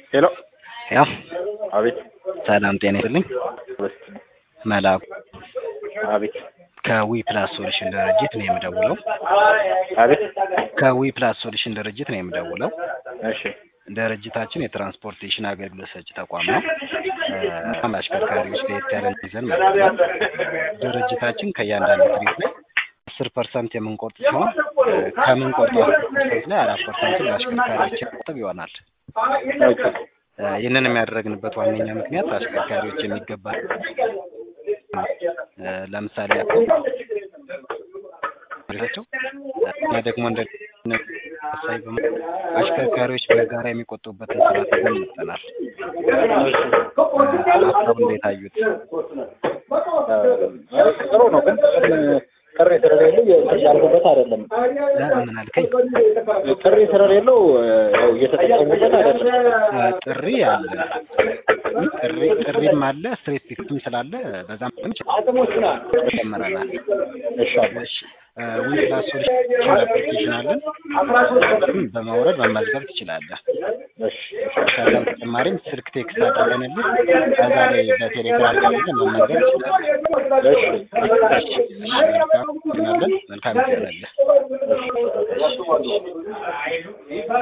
ሄሎ ያው አቤት ሰላም ጤና ይስጥልኝ። መላኩ አቤት ከዊ ፕላስ ሶሉሽን ድርጅት ነው የምደውለው። አቤት ከዊ ፕላስ ሶሉሽን ድርጅት ነው የምደውለው። እሺ ድርጅታችን የትራንስፖርቴሽን አገልግሎት ሰጪ ተቋም ነው። በጣም አሽከርካሪዎች ለየት ያለ ይዘን መጥተናል። ድርጅታችን ከእያንዳንዱ ትሪት ላይ አስር ፐርሰንት የምንቆርጥ ሲሆን ከምንቆርጠው አስር ፐርሰንት ላይ አራት ፐርሰንት ለአሽከርካሪዎች የሚቆጥብ ይሆናል። ኦኬ ይህንን የሚያደርግንበት ዋነኛ ምክንያት አሽከርካሪዎች የሚገባ ለምሳሌ ያክል ናቸው እኛ ደግሞ እንደ ሳይ አሽከርካሪዎች በጋራ የሚቆጡበትን ስርዓት ይዘን መጥተናል። ሀሳቡ እንዴት አዩት? ጥሩ ነው ግን ጥሪ ስለሌለው ያልኩበት አይደለም። ምን አልከኝ? ጥሪ ስለሌለው ያው እየተጠቀሙበት አይደለም። ጥሪ አለ ጥሪ ጥሪም አለ ስትሬት ፒክም ስላለ በዛም ጨምረናል። እሺ እሺ ዊ ፕላስ ሶሉሽን አፕሊኬሽን አለን። በማውረድ መመዝገብ ትችላለህ። እሺ ከዛ በተጨማሪም ስልክ ቴክስት አድርገንልህ ከዛ ላይ በቴሌግራም ገብተህ መመዝገብ ትችላለህ። እሺ እሺ መልካም መልካም ይሆናል።